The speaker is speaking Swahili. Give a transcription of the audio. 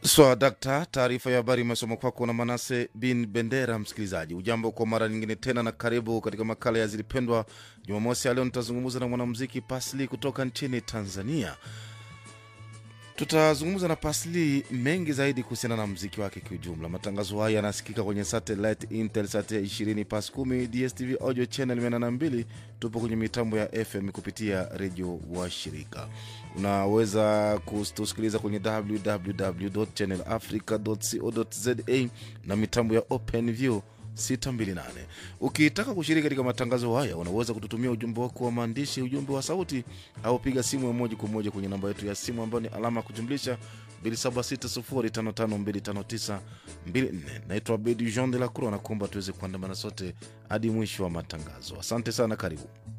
Swa dakta, taarifa ya habari imesoma kwako na Manase bin Bendera. Msikilizaji ujambo kwa mara nyingine tena, na karibu katika makala ya Zilipendwa Jumamosi ya leo. Nitazungumza na mwanamuziki Pasli kutoka nchini Tanzania. Tutazungumza na Pasli mengi zaidi kuhusiana na mziki wake kiujumla. Matangazo haya yanasikika kwenye satellite Intelsat 20 pas 10 DSTV audio channel 82. Tupo kwenye mitambo ya FM kupitia redio wa shirika. Unaweza kutusikiliza kwenye www channel africa co za na mitambo ya OpenView 628. Ukitaka kushiriki katika matangazo haya, unaweza kututumia ujumbe wako wa maandishi, ujumbe wa sauti, au piga simu ya moja kwa moja kwenye namba yetu ya simu ambayo ni alama ya kujumlisha 2760552594. Naitwa Abedi Jean de la Croix na kuomba tuweze kuandamana sote hadi mwisho wa matangazo. Asante sana, karibu.